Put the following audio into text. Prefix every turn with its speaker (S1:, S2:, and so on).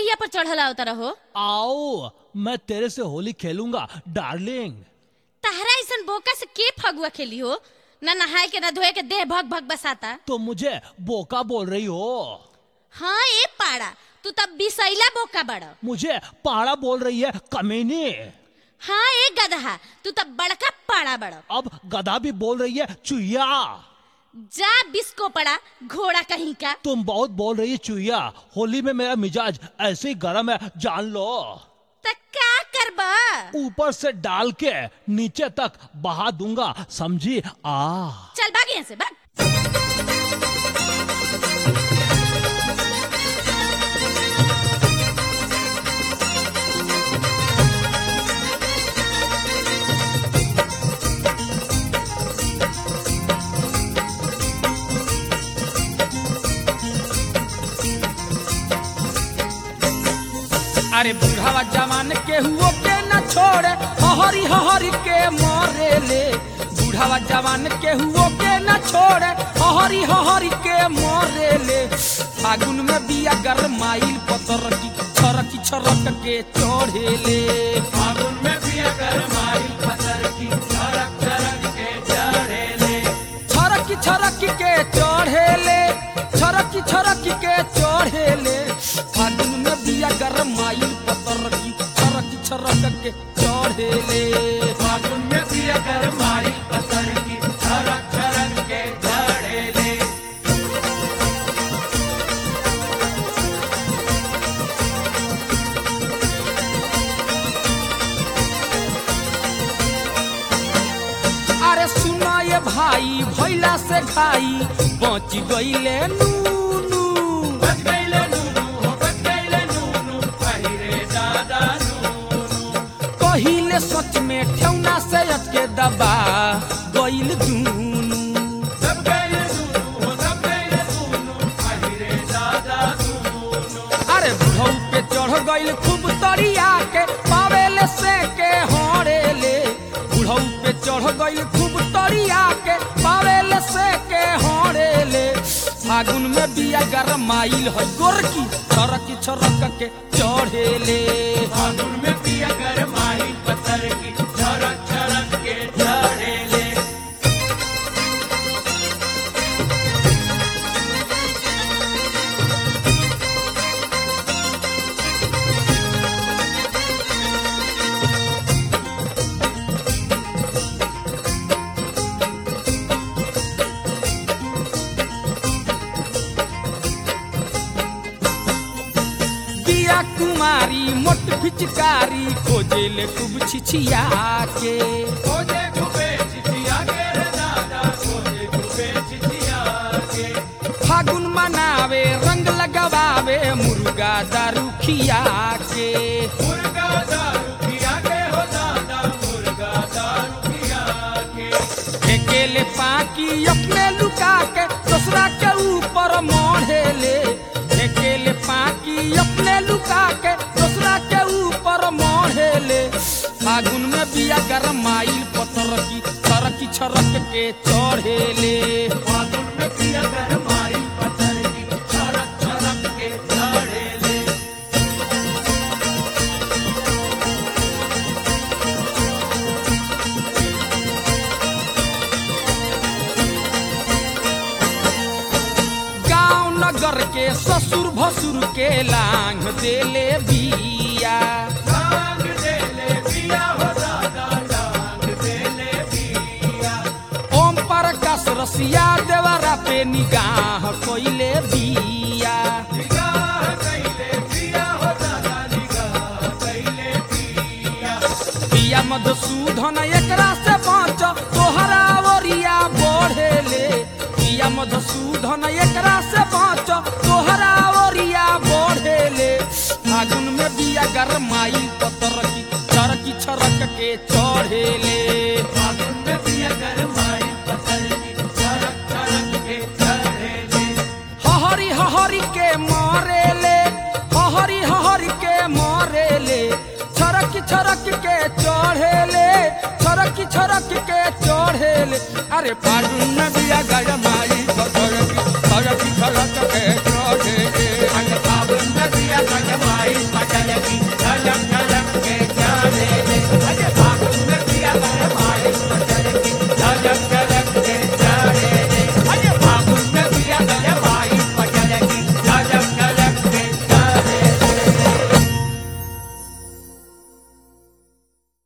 S1: कहिया पर चढ़ल आवता रहो
S2: आओ मैं तेरे से होली खेलूंगा डार्लिंग
S1: तहरा ऐसन बोका से के फगुआ खेली हो ना नहाए के ना धोए के देह भग भग बसाता
S2: तो मुझे बोका बोल रही हो
S1: हाँ ए पाड़ा तू तब बिसैला बोका बड़
S2: मुझे पाड़ा बोल रही है कमीनी
S1: हाँ ए गदहा तू तब बड़का पाड़ा बड़
S2: अब गधा भी बोल रही है चुईया
S1: जा बिस्को पड़ा घोड़ा कहीं का
S2: तुम बहुत बोल रही है चुईया होली में मेरा मिजाज ऐसे ही गर्म है जान लो
S1: त का करबा
S2: ऊपर से डाल के नीचे तक बहा दूंगा समझी आ
S1: चल भाग यहाँ से भाग
S3: अरे बुढ़ावा जवान के हुओ के न छोड़े हहरी हहरी के मारे ले बुढ़ावा जवान के हुओ के न छोड़े हहरी हहरी के मारे ले फागुन में बिया गरमाइल पतर की छरक छरक के चढ़े ले फागुन में बिया गरमाइल पतर की छरक छरक के चढ़े ले छरक छरक के चढ़े ले छरक छरक के चढ़े ले फागुन में बिया गरमाइल पतर की छरक छरक के चढ़े ले फागुन में बिया गरमाइल पतर की छरक छरक के चढ़े ले अरे सुना ये भाई भैला से खाई बच गईले नूनू बच गईले नूनू हो बच गईले नूनू पहिरे दादा नूनू कहिले सच में ठेवना से अटके दबा गईल दूनू सब गईले नूनू हो सब गईले नूनू पहिरे दादा नूनू अरे बुढ़ऊ पे चढ़ गईल खूब तरिया के पावेले से के हरे ले बुढ़ऊ पे चढ़ गईल खूब तरिया के पावेले से के हरे ले फागुन में बिया गरमाइल है गोरकी छरक छरक के चढ़े ले फागुन में बिया गरमाइल पत्थर की छरक छरक के चढ़े ले बिया कुमारी मोट फिचकारी खोजे ले खूब छिछिया के खोजे खूबे छिछिया के रे दादा खोजे खूबे छिछिया के फागुन मनावे रंग लगावे मुर्गा दारू खिया के मुर्गा दारू खिया के हो दादा मुर्गा दारू खिया के अकेले पाकी अपने लुका के दूसरा के ऊपर मोढ़े ले अकेले पाकी अपने लुका के दूसरा के ऊपर मोढ़े ले फागुन में बिया गरमाइल पतर की छरक छरक के चढ़े ले फागुन में बिया गरमाइल पतर की छरक छरक के चढ़े ले गांव नगर के ससुर भसुर के लांग देले बिया लांग देले बिया हो दादा लांग देले बिया ओम प्रकाश रसिया देवरा पे निगाह कोइले बिया निगाह कइले बिया हो दादा निगाह कइले बिया बिया मधुसूदन एकरा से बाँच तोहरा ओरिया बढ़े ले बिया मधुसूदन एकरा से बाँच तोहरा ओरिया बढ़े ले फागुन में बिया गरमाई पतर की चरकी छरक के चढ़े ले फागुन में बिया गरमाई पतर की चरक छरक के चढ़े ले हहरी हहरी के मारे ले हहरी हहरी के मारे ले छरक छरक के चढ़े ले छरक छरक के चढ़े ले अरे फागुन में बिया गया